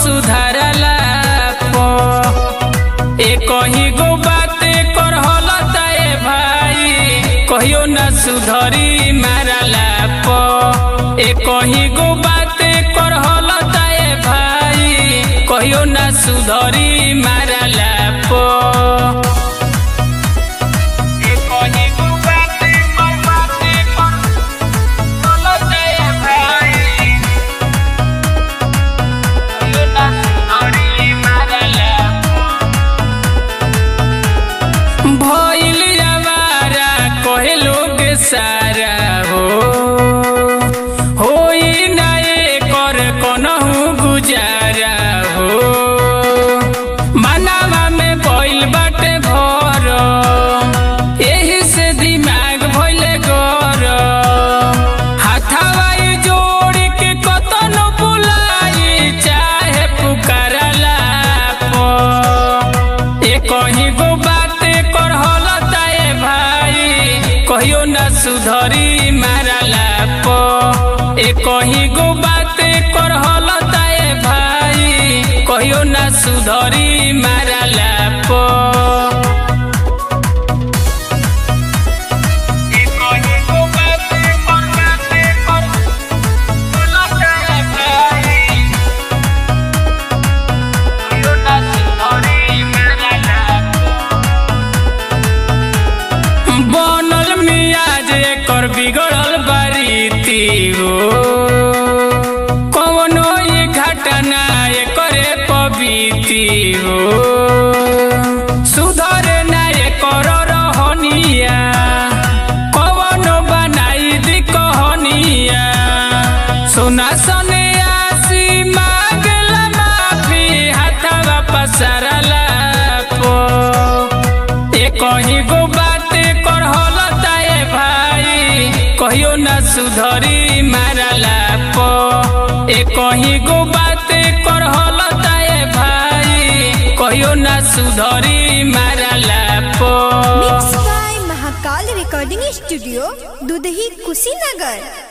सुधारला प ए कहीं गो बाते कर हलताए भाई कहियो न सुधरी मारला प ए कहीं गो बाते कर हलताए भाई कहियो न सुधरी मारला प ए कहीं गो बाते कर बाते कर हलताए भाई कहियो न सुधरी मारला भइल आवारा कहे लोग सारा हो होई ना एकर कोनहु गुजारा हो मनावा में भइल बाटे भर एही से दिमाग भइले गरम हाथावाई जोड़ के कतनो बुलाई चाहे पुकारला प ए कहीं गो बाते कर हलताए भाई कहियो न सुधरी मारला प ए कहीं गो बाते कर हलताए भाई कहियो न सुधरी मारला प ए कहीं गो बाते कर बाते कर हलताए भाई कहियो न सुधरी मारला बनल मियाज एकर बिगड़ल बारीती हो कवनो ये घटना एकरे पबीती हो सुधरे ना एकर रहनिया कवनो बनाई दी कहनिया सोना सने आसी मांगला माफी हाथवा पसारला पो ए कहीं गो बाते कर हलताए भाई कहियो न सुधरी मारला प ए कहीं गो बाते कर हलताए भाई कहियो न सुधरी मारला प mix by Mahakal recording studio Dudhahi Kushinagar